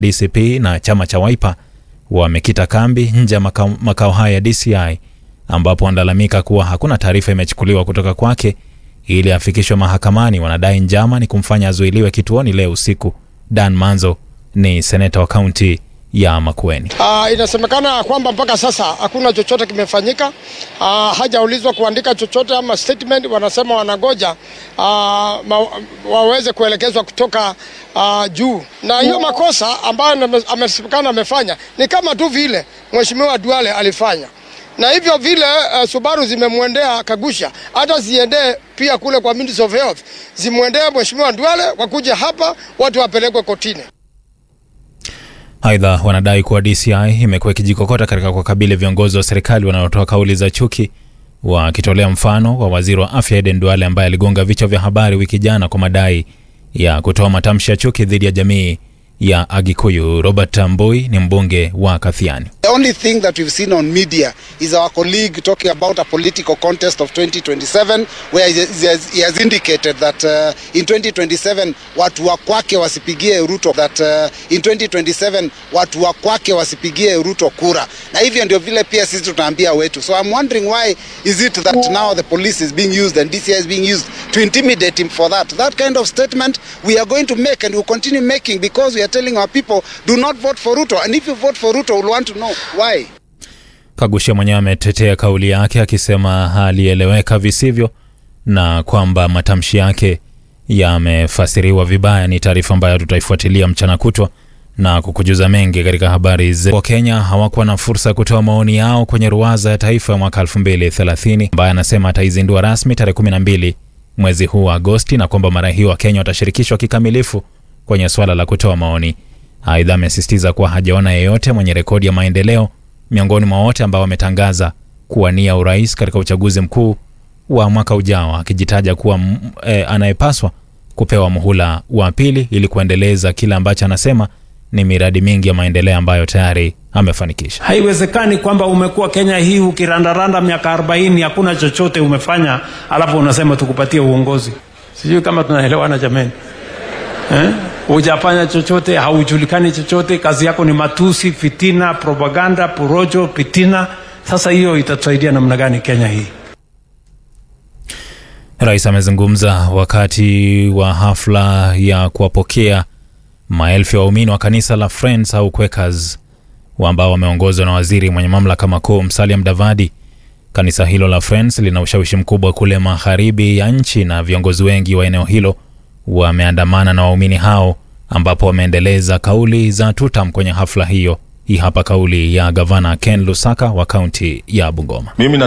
DCP na chama cha Wiper wamekita kambi nje ya makao, makao haya ya DCI ambapo wanalalamika kuwa hakuna taarifa imechukuliwa kutoka kwake ili afikishwe mahakamani. Wanadai njama ni kumfanya azuiliwe kituoni leo usiku. Dan Manzo ni seneta wa kaunti ya Makueni. Uh, inasemekana kwamba mpaka sasa hakuna chochote kimefanyika. Uh, hajaulizwa kuandika chochote ama statement. Wanasema wanangoja uh, ma, waweze kuelekezwa kutoka uh, juu, na hiyo makosa ambayo amesemekana amefanya ni kama tu vile mheshimiwa Duale alifanya na hivyo vile uh, Subaru zimemwendea Kagusha, hata ziendee pia kule kwa Ministry of Health, zimwendee mheshimiwa Duale, wakuja hapa watu wapelekwe kotini. Aidha, wanadai kuwa DCI imekuwa ikijikokota katika kuwakabili viongozi wa serikali wanaotoa kauli za chuki, wakitolea mfano wa waziri wa afya Aden Duale ambaye aligonga vichwa vya habari wiki jana kwa madai ya kutoa matamshi ya chuki dhidi ya jamii ya Agikuyu. Robert Tambui ni mbunge wa Kathiani. The only thing that we've seen on media is our colleague talking about a political contest of 2027 where he has, he has indicated that uh, in 2027 watu wa kwake wasipigie Ruto that uh, in 2027 watu wa kwake wasipigie Ruto kura, na hivyo ndio vile pia sisi tunaambia wetu. So I'm wondering why is it that now the police is being used and DCI is being used to intimidate him for that. That kind of statement we are going to make and we'll continue making because we are telling our people do not vote for Ruto and if you vote for Ruto we'll want to know why. Kagusha mwenyewe ametetea kauli yake akisema alieleweka visivyo na kwamba matamshi yake yamefasiriwa vibaya. Ni taarifa ambayo tutaifuatilia mchana kutwa na kukujuza mengi katika habari zetu. Wakenya hawakuwa na fursa ya kutoa maoni yao kwenye ruwaza ya taifa ya mwaka 2030 ambaye anasema ataizindua rasmi tarehe 12 mwezi huu wa Agosti na kwamba mara hiyo Wakenya watashirikishwa kikamilifu kwenye swala la kutoa maoni. Aidha, amesisitiza kuwa hajaona yeyote mwenye rekodi ya maendeleo miongoni mwa wote ambao wametangaza kuwania urais katika uchaguzi mkuu wa mwaka ujao, akijitaja kuwa e, anayepaswa kupewa muhula wa pili ili kuendeleza kile ambacho anasema ni miradi mingi ya maendeleo ambayo tayari amefanikisha. Haiwezekani kwamba umekuwa Kenya hii ukirandaranda miaka 40 hakuna chochote umefanya, alafu unasema tukupatie uongozi. Sijui kama tunaelewana jameni, eh? Hujafanya chochote, haujulikani chochote, kazi yako ni matusi, fitina, propaganda, porojo, fitina. Sasa hiyo itatusaidia namna gani Kenya hii? Rais amezungumza wakati wa hafla ya kuwapokea maelfu ya waumini wa kanisa la Friends au Quakers ambao wameongozwa na waziri mwenye mamlaka makuu Musalia Mudavadi. Kanisa hilo la Friends lina ushawishi mkubwa kule magharibi ya nchi na viongozi wengi wa eneo hilo wameandamana na waumini hao ambapo wameendeleza kauli za tutam kwenye hafla hiyo. Hii hapa kauli ya gavana Ken Lusaka wa kaunti ya Bungoma. Mimi